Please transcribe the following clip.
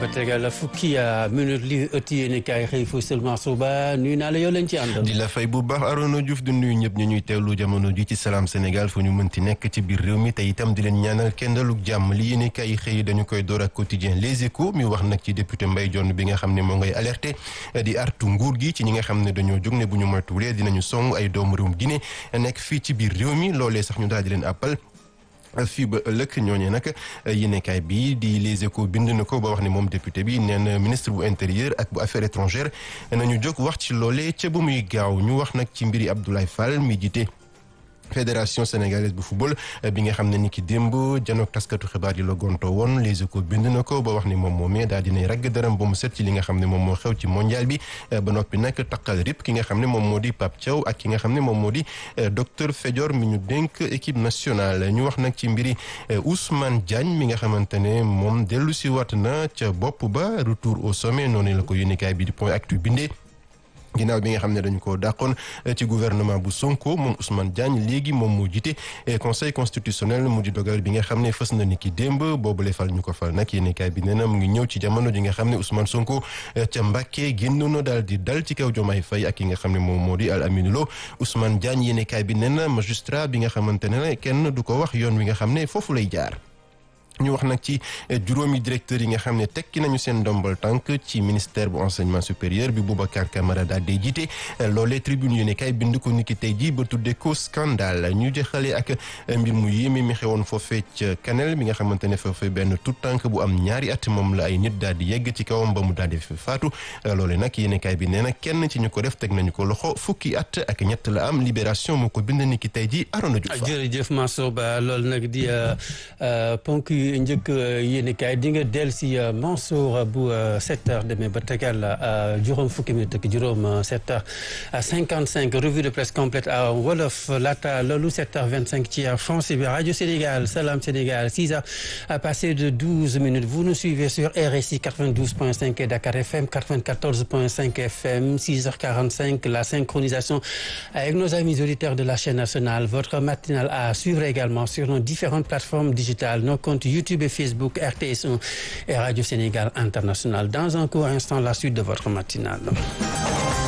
tegal fukki minute li ëtt yéen kaay xëy fu seulement suba nuyu naa la yow leen ci àndal. di la fay bu baax Arona Diouf di nuyu ñëpp ñu ñuy teewlu jamono ji ci Salam Sénégal fu ñu mënti nekk ci biir réew mi te itam di leen ñaanal kendaluk jàmm li yéen kaay xëy dañu koy door ak quotidien Les Échos mi wax nag ci député Mbaye Dione bi nga xam ne moo ngay alerté di artu nguur gi ci ñi nga xam ne dañoo jóg ne bu ñu moytuwulee dinañu song ay doomu réewum Guinée nekk fii ci biir réew mi loolee sax ñu daal di leen appal fii ba ëllëg ñooñee nag yéenekaay bi di Les Échos bind na ko ba wax ne moom député bi nee na ministre bu intérieur ak bu affaires étrangères nañu jóg wax ci loolee ca ba muy gaaw ñu wax nag ci mbiri Abdoulaye Fall mi jiite fédération sénégalaise bu football bi nga xam ne ni ki démb janook taskatu xibaar yi la gonto woon Les Échos bind na ko ba wax ni moom moomee daal dinay ragg dërëm ba mu set ci li nga xam ne moom moo xew ci mondial bi ba noppi nag taqal rip ki nga xam ne moom moo di Pape Thiaw ak ki nga xam ne moom moo di docteur Fédior mi ñu dénk équipe nationale ñu wax nag ci mbiri Ousmane Diagne mi nga xamante ne moom dellu si wat na ca bopp ba retour au sommet noonu la ko yéenekaay bi di point actu bindee ginnaaw bi nga xam ne dañu ko dàqoon ci gouvernement bu Sonko moom Ousmane Diagne léegi moom moo jiite conseil constitutionnel mu di dogal bi nga xam ne fës na ni ki démb boobule fal ñu ko fal nag yéenekaay bi nee na mu ngi ñëw ci jamono ji nga xam ne Ousmane Sonko ca Mbàkke génnoon daal di dal ci kaw Diomaye Faye ak ki nga xam ne moom moo di Al Amine Lo Ousmane Diagne yéenekaay bi nee na magistrat bi nga xamante ne kenn du ko wax yoon wi nga xam ne foofu lay jaar. ñu wax nag ci juróomi directeur yi nga xam ne tekki nañu seen ndombal tànk ci ministère bu enseignement supérieur bi Boubacar Camara daal di jiite loolee tribune yu ne kay bind ko niki tey jii ba tuddee ko scandale ñu jeexale ak mbir mu yéeme mi xewoon foofee ca Kanel mi nga xamante ne foofee benn tout tànk bu am ñaari at moom la ay nit daal di yegg ci kawam ba mu daal di faatu loolee nag yéene kaay bi nee na kenn ci ñu ko def teg nañu ko loxo fukki at ak ñett la am libération moo ko bind niki tey jii Arona Diouf. jërëjëf Mansour Ba loolu nag di ponk njëkk yéen kaay di nga del si Mansour bu 7 heures demee ba tegal juróom fukki minute ak juróom 7 heures 55 revue de presse complète à wolof laata loolu 7 heures 25 ci français bi radio Sénégal Salam Sénégal 6 heures passé de 12 minutes vous nous suivez sur RSI 92.5 et Dakar FM 94.5 FM 6 heures 45 la synchronisation avec nos amis auditeurs de la chaîne nationale votre matinale à suivre également sur nos différentes plateformes digitales nos comptes YouTube et Facebook RTS1 et Radio Sénégal International. Dans un court instant, la suite de votre matinale.